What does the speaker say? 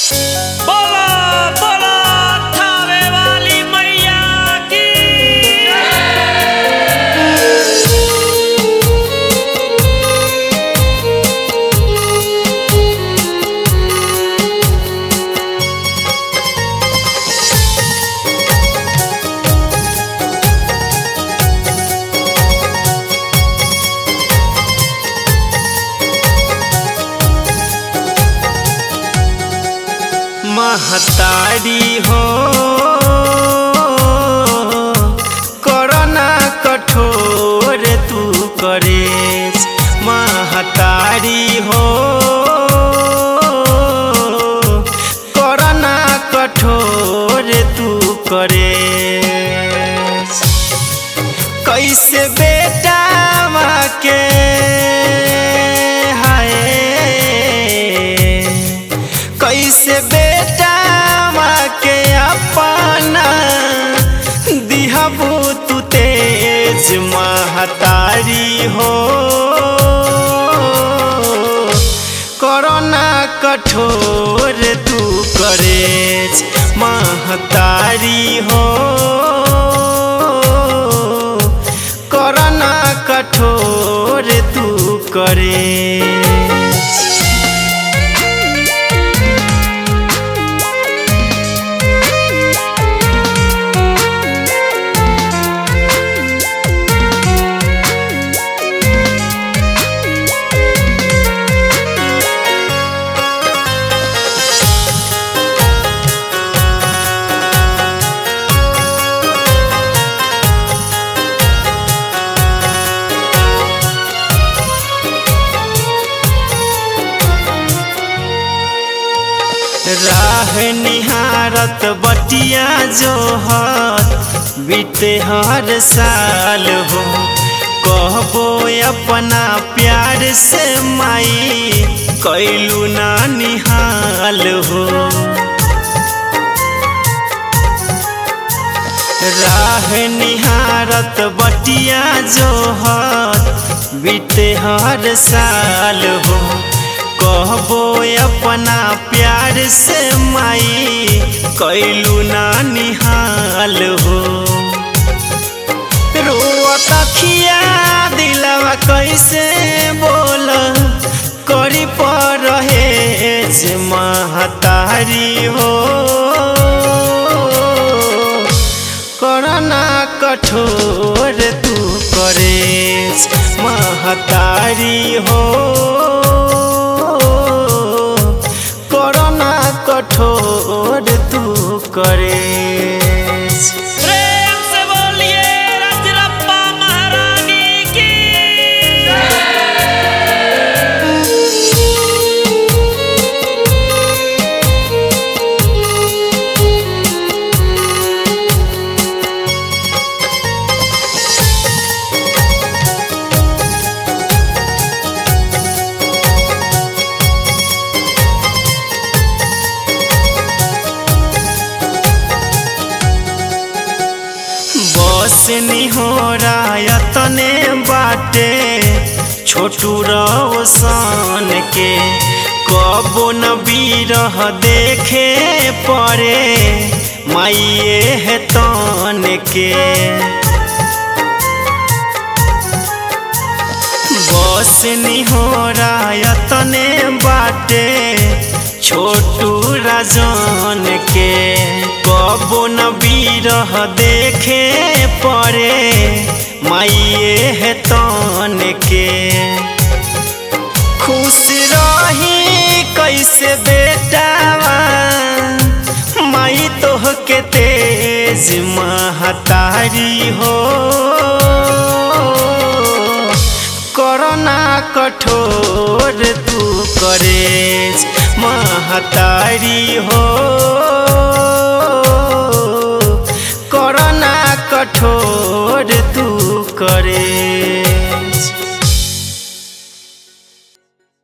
बोलो बोलो थावे वाली मैया की महतारी हो करना कठोर तू करे महतारी हो करना कठोर तू करे कैसे बेटा के हाय कैसे बेटा के अपना दिहबू तू तेज महतारी हो करना कठोर तू करे महतारी हो करना कठोर तू करे राह निहारत बटिया जो हत बीते हर साल हो कहबो अपना प्यार से माई कैलू ना निहाल हो राह निहारत बटिया जो हत बीते हर साल हो कहबो अपना प्यार से माई कैलू ना निहाल हो रोअत अखिया दिलवा कैसे बोल करी पर रहे महतारी हो करना कठोर तू करे महतारी हो करना कठोर तू करे प्रेम से बोलिए रजरप्पा महारानी की बस निहोरा यतने बाटे छोटू रोशन के कबो न बीरह देखे पड़े माइए है तन के बस निहोरा यतने बाटे छोटू राजन के कबो न बीरह देखे पड़े माइए है तन के खुश रही कैसे बेटावा माई तोह के तेज महतारी हो करना कठोर तू करे महतारी हो करना कठोर